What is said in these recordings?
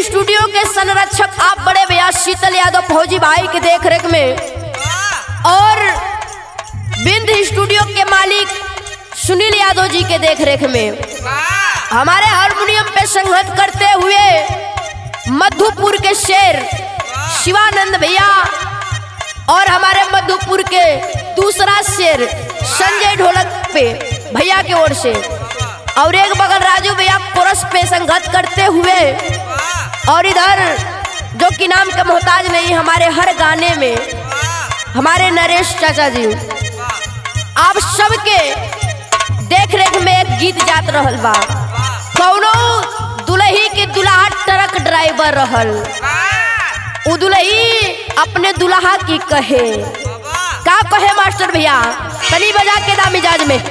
studio के संरक्षक आप बड़े भैया शीतल यादव फौजी भाई के देख रेख में और बिंद स्टूडियो के मालिक सुनील यादव जी के देख रेख में हमारे हारमोनियम पे संगत करते हुए मधुपुर के शेर शिवानंद भैया और हमारे मधुपुर के दूसरा शेर संजय ढोलक पे भैया की ओर से और एक बगल राजू भैया कोरस पे संगत करते हुए और इधर जो कि नाम के मोहताज नहीं हमारे हर गाने में हमारे नरेश चाचा जी आप सबके देख रेख में एक गीत जात रहल बा कौनो दुल्ही के दुल्हा ट्रक ड्राइवर रहल उ दुल्ही अपने दुल्हा की कहे का कहे मास्टर भैया तनी बजा के दा मिजाज में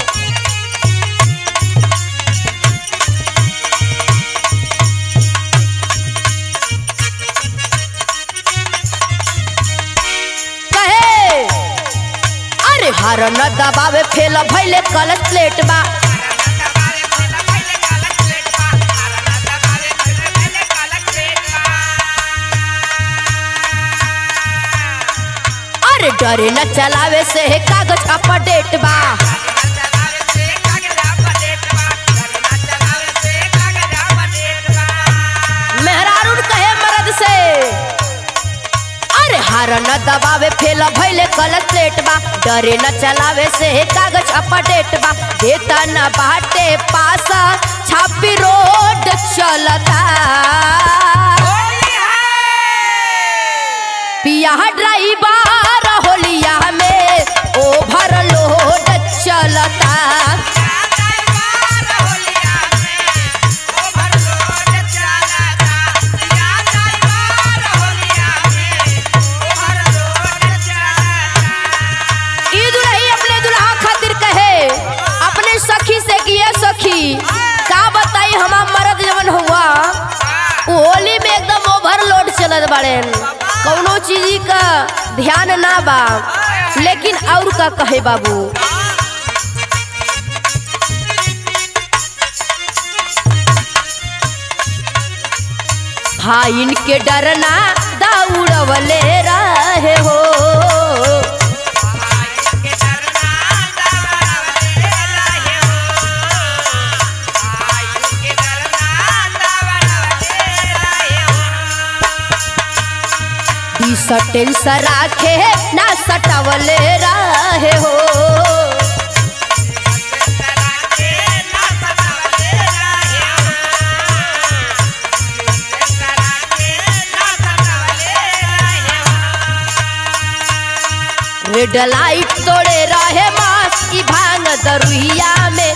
कहे अरे हर न दबावे फेल भैले कल प्लेट बा अरे डरे न चलावे से है कागज अपडेट बा मेहरारून कहे मर्द से अरे हार न दबावे फेल भैले कल प्लेट बा डरे न चलावे से है कागज अपडेट बा देता न बाटे पास छापी रोड चलता पिया ड्राइवर होलिया में ओभर लोड चलता ई दुल्ही अपने दुल्हा खातिर कहे अपने सखी से कि ये सखी का बताई हमार मर्द जवन हुआ उ होली में एकदम ओवरलोड चलत बाड़े कौनो चीज का ध्यान ना बा लेकिन और का कहे बाबू हाँ इनके डरना दौड़वले रहे हो टेंशन राखे ना सटावले रहे हो रेड लाइट तोड़े रहे मास की भांग दरुहिया में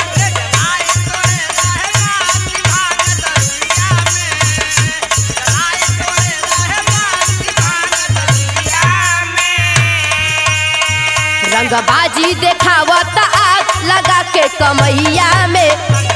रंगबाजी देखावत आग लगा के कमैया में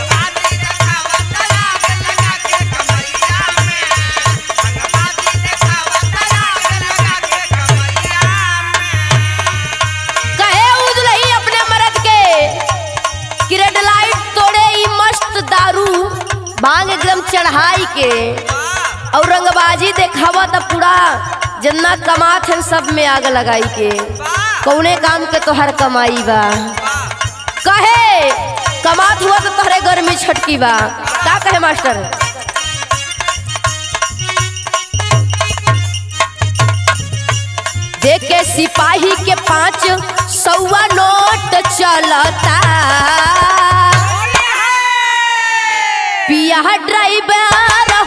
कहे उजलही अपने मर्द के कि रेड लाइट तोड़े ई मस्त दारू भांग एकदम चढ़ाई के और रंगबाजी देखावा त पूरा जितना कमात है सब में आग लगाई के कौने काम के तोहर कमाई बा कहे कमात हुआ तो तोहरे घर में छटकी बा का कहे मास्टर देखे सिपाही के पांच सौवा नोट चलता पिया ड्राइवर